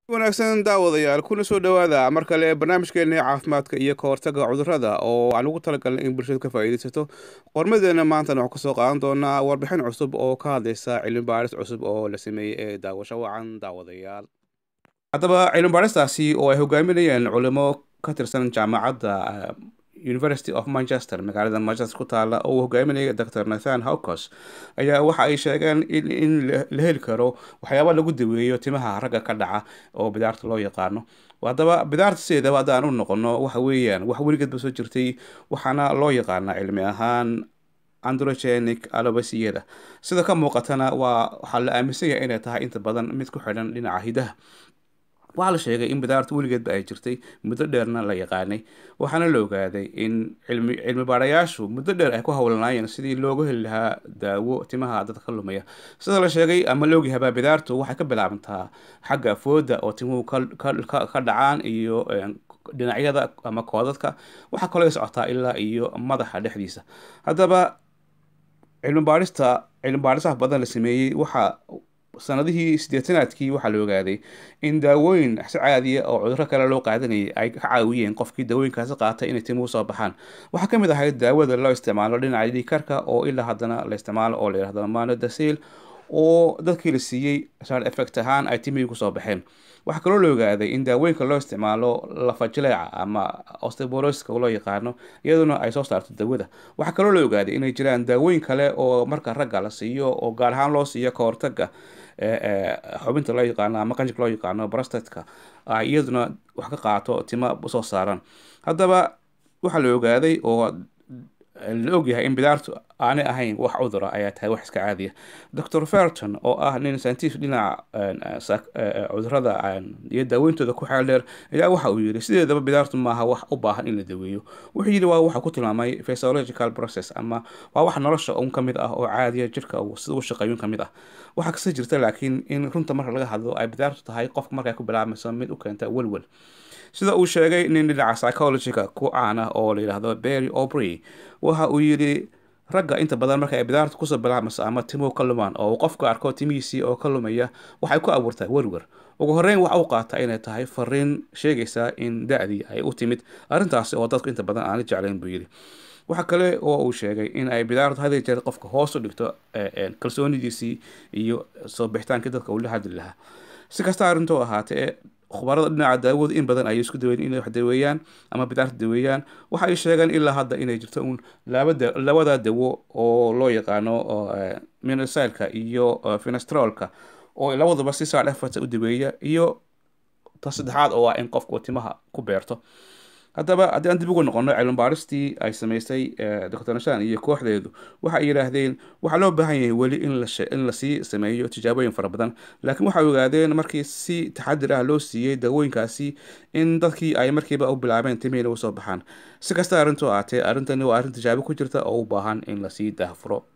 wanaagsan daawadayaal kuna soo dhowaada mar kale barnaamijkeena caafimaadka iyo ka hortaga cudurrada oo aan ugu talagalnay in bulshada ka faa'iidaysato qormadeena maantana waxaan kasoo qaadan doonaa warbixin cusub oo ka hadlaysa cilmi baaris cusub oo la sameeyey ee daawasho wacan daawadayaal haddaba cilmi baaristaasi oo ay hogaaminayeen culimo ka tirsan jaamacadda university of manchester magaalada manchester ku taala oo uu hogaaminaya dr nathan hawcos ayaa waxa ay sheegeen in la heli karo waxyaaba lagu daweeyo timaha ragga ka dhaca oo bidaarta loo yaqaano haddaba bidaarta sideedaba haddaan u noqono waxa weeyaan wax weligeedba soo jirtay waxaana loo yaqaanaa cilmi ahaan androgenic alobasiyada sida ka muuqatana waa waxaa la aaminsan yahay inay tahay inta badan mid ku xidhan dhinaca hidaha waxaa la sheegay in bidaarta weligeedba ay jirtay muddo dheerna la yaqaanay waxaana la ogaaday in cilmi cilmi baarayaashu muddo dheer ay ku howlanaayeen sidii loogu heli lahaa daawo timaha dadka ka lumaya sida la sheegay ama la ogyahabaa bidaartu waxay ka bilaabantaa xagga fooda oo timuhu ka dhacaan iyo dhinacyada ama koodadka waxaa kaloo socotaa ilaa iyo madaxa dhexdiisa haddaba cilmi baarista cilmi baarisaha badan la sameeyey waxaa sanadihii sideetanaadkii waxaa la ogaaday in daawooyin si caadiya oo cudurro kale loo qaadanayay ay ka caawiyeen qofkii daawooyinkaasi qaatay inay timuhu soo baxaan waxaa ka mid ahayd daawada loo isticmaalo dhinaca dhiikarka oo ilaa haddana la isticmaalo oo la yihahdo manodacil oo dadkii la siiyey side effect ahaan ay timihii kusoo baxeen waxaa kaloo la ogaaday in daawooyinka loo isticmaalo lafajileeca ama osteborosiska loo yaqaano iyaduna ay soo saarto dawada waxaa kaloo la ogaaday inay jiraan daawooyin kale oo marka ragga la siiyo oo gaar ahaan loo siiyo ka hortaga xubinta loo yaqaano ama qanjirka loo yaqaano brastatka iyaduna wax ka qaato tima soo saaran haddaba waxaa la ogaaday oo la ogyahay in bidaartu aanay ahayn wax cudura ayaa tahay wax iska caadiya dr ferton oo ah nin scientific dhinaca cudurada iyo daaweyntooda ku xeel dheer ayaa waxa uu yidhi sideedaba bidaartu maaha wax u baahan in la daweeyo wuxuu yidhi waa waxa ku tilmaamay physiological process ama waa wax nolosha un ka mid ah oo caadiya jirka sida u shaqeeyun ka mid ah waxaa kasta jirta laakiin in runta marka laga hadlo ay bidaartu tahay qofka markay ku bilaabmayso mid u keenta welwel sida uu sheegay nin dhinaca psychologiga ku caana oo la yidhaahdo berry obry waxa uu yidhi ragga inta badan marka ay bidaarta kusoo bilaabmayso ama timuhu ka lumaan oo uu qofka arko timihiisii oo ka lumaya waxay ku abuurtaa werwer ugu horreyn waxa u qaata inay tahay fariin sheegaysa in da-dii ay u timid arrintaasi oo dadku inta badan aana jeclayn buu yidhi waxa kale oo uu sheegay in ay bidaartu hadii jeer qofka hoos u dhigto kalsoonidiisii iyo soo bixitaankii dadka uu la hadli lahaa si kasta arrintoo ahaatee khubarada dhinaca daawadu in badan ayay isku daweyn inay wax daweeyaan ama bidaarta daweeyaan waxa ay sheegeen ilaa hadda inay jirto uun labada dawo oo loo yaqaano minosilka iyo finestrolka oo labaduba si saa dhefata u daweeya iyo ta saddexaad oo ah in qofku timaha ku beerto haddaba haddii aan dib ugu noqono cilmi baaristii ay samaysay dr nashan iyo kooxdeedu waxa ay yidhaahdeen waxaa loo baahan yahay weli in lasii sameeyo tijaabooyin fara badan laakiin waxay ogaadeen markii si taxadir ah loo siiyey daawooyinkaasi in dadkii ay markiiba u bilaabeen timihiina usoo baxaan si kasta arrintu aatee arrintani waa arrin tijaabo ku jirta oo u baahan in lasii daahfuro